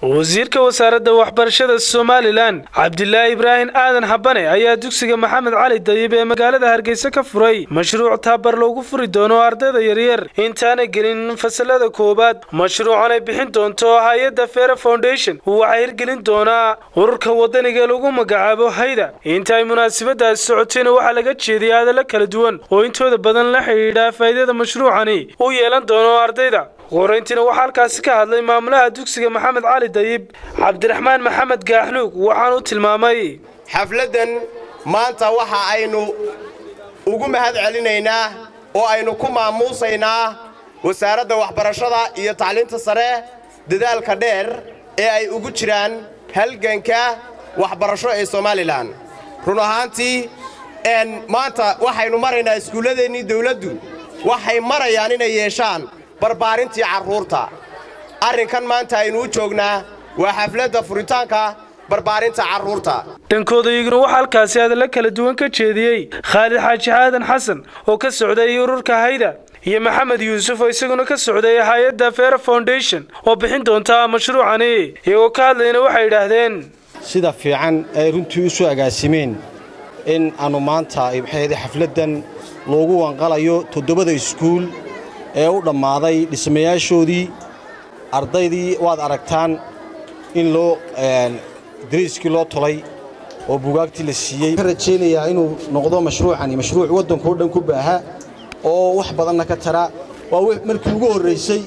wasiirka wasaaradda waxbarashada somalilan cabdilaahi ibraahim aadan habane ayaa dugsiga maxamed cali dayib ee magaalada hargeysa ka furay mashruuc tabar loogu furi doono ardayda yaryar intaana gelin fasalada koowaad mashruucanay bixin doonto hay-adda fera foundation waxaa hirgelin doonaa ururka wadaniga lagu magacaabo hayda inta ay munaasabadaasi socotayna waxaa laga jeediyay hadallo kala duwan oo intooda badan la xidhiidha faa'iidada mashruucani uu yeelan doono ardayda qorayntiina waxaa halkaasi ka hadlay maamulaha dugsiga maxamed cali dayib cabdiraxmaan maxamed gaaxnuug waxaanu tilmaamay xafladdan maanta waxa aynu ugu mahad celinaynaa oo aynu ku maamuusaynaa wasaaradda waxbarashada iyo tacliinta sare dadaalka dheer ee ay ugu jiraan halganka waxbarasho ee somalilan run ahaantii maanta waxaynu maraynaa iskuulladeennii dawladdu waxay marayaan inay yeeshaan barbaarintii carruurta arrinkan maanta aynu u joognaa waa xafladda furitaanka barbaarinta carruurta dhankooda iyaguna waxaa halkaasi hadallo kala duwan ka jeediyey khaalid xaaji xaadan xasan oo ka socday ururka hayda iyo maxamed yuusuf oo isaguna ka socday hay-adda fera foundation oo bixin doonta mashruucani iyagoo ka hadlayna waxay yidhaahdeen sida fiican ay runtii u soo agaasimeen in aannu maanta maxay xafladdan loogu wanqalayo toddobada iskuul ee u dhammaaday dhismayaashoodii ardaydii waad aragtaan in loo dariiskii loo tolay oo bugaagtii la siiyey waxaan rajaynayaa inuu noqdo mashruucani mashruuc waddankao dhan ku baaha oo wax badanna ka tara waa markii ugu horraysay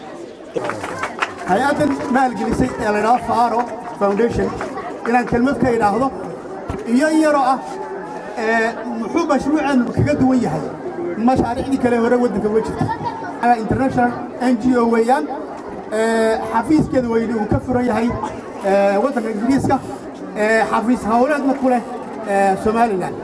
hay-addan maalgelisay ee laydhaho faaro foundation inaan kelmad ka idhaahdo iyo in yaroo ah muxuu mashruucan kaga duwan yahay mashaariicdii kale hore waddanka uga jirta international n g o weeyaan xafiiskeeda weyne uu ka furan yahay waddanka ingiriiska xafiis hawleedna ku leh somalilan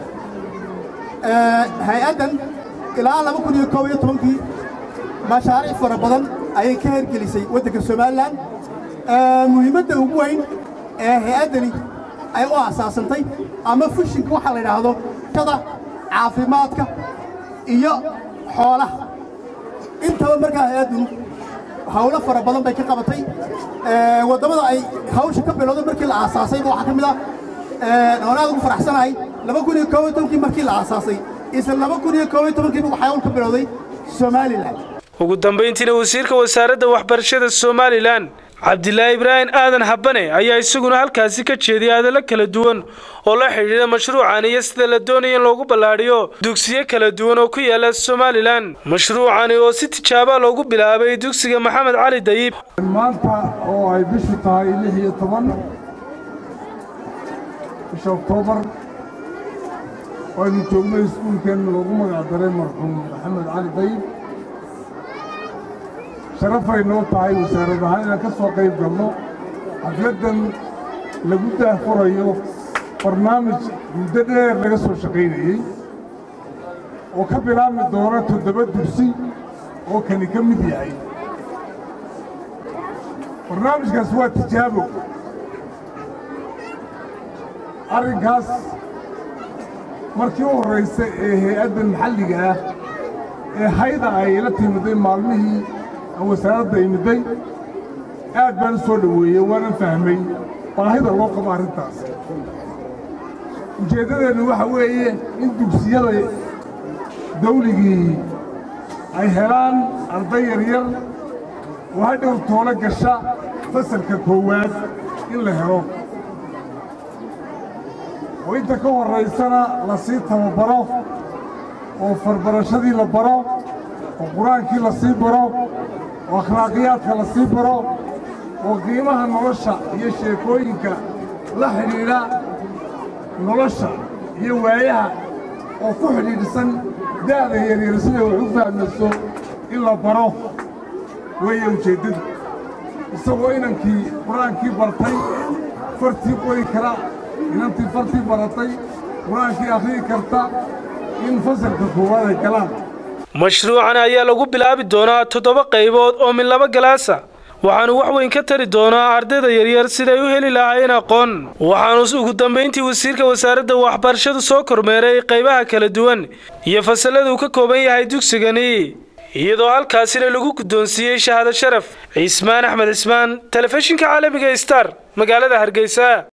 hay-addan ilaa laba kun iyo koob iyo tobankii mashaariic fara badan ayay ka hergelisay waddanka somalilan muhiimadda ugu weyn ee hay-addani ay u asaasantay ama fushinka waxaa la yidhaahdo kada caafimaadka iyo xoolaha intaba markaa hay-addunu hawlo fara badan bay ka qabatay waddamada ay hawsha ka bilowday markii la aasaasayba waxaa ka mid ah oon aad ugu faraxsanahay laba kun iyo koob iyo tobankii markii la aasaasay isla laba kun iyo koob iyo tobankiiba waxaa hawl ka bilowday somalilan ugu dambayntiina wasiirka wasaaradda waxbarashada somalilan cabdilaahi ibraahim aadan habane ayaa isaguna halkaasi ka jeediyay hadallo kala duwan oo la xidhiidha mashruucan iyo sida la doonaya in loogu ballaadhiyo dugsiyo kala duwan oo ku yaala somalilan mashruucani oo si tijaaba loogu bilaabay dugsiga maxamed cali dayib maanta oo ay bishu tahay lix iyo toban bisha oktoobar aynu joognay iskuulkeenna loogu magacdaray marxuum maxamed cali dayib sharafay noo tahay wasaarad ahaan inaan ka soo qayb galno xafladdan lagu daahfurayo barnaamij muddo dheer laga soo shaqaynayey oo ka bilaabmi doona toddoba dugsi oo kani ka mid yahay barnaamijkaas waa tijaabo arrinkaas markii u horraysa ee hay-addan maxalliga ah ee hayda ay la timiday maalmihii wasaaradda imiday aad baan u soo dhoweeyey waanan fahmay baahida loo qabo arrintaas ujeeddadeennu waxa weeye in dugsiyada dawligii ay helaan arday yaryar oo hadhow toolo gasha fasalka koowaad in la helo oo inta ka horraysana la sii tababaro oo farbarashadii la baro oo qur-aankii la sii baro oo akhlaaqiyaadka la sii baro oo qiimaha nolosha iyo sheekooyinka la xidhiidha nolosha iyo waayaha oo ku xidhiidhsan da'da yaryar siday wax u fahmayso in la baro weeye ujeeddadu isagoo inankii qur-aankii bartay fartii qori kara inantii fartii baratay qur-aankii akhriyi karta in fasalka koowaad ay galaan mashruucan ayaa lagu bilaabi doonaa toddoba qaybood oo min laba galaasa waxaanu wax weyn ka tari doonaa ardayda yaryar siday u heli lahaayeen aqoon waxaanu ugu dambayntii wasiirka wasaaradda waxbarashadu soo kormeeray qaybaha kala duwan iyo fasalladuu ka kooban yahay dugsigani iyadoo halkaasina lagu guddoonsiiyey shahaado sharaf cismaan axmed cismaan telefishinka caalamiga star magaalada hargeysa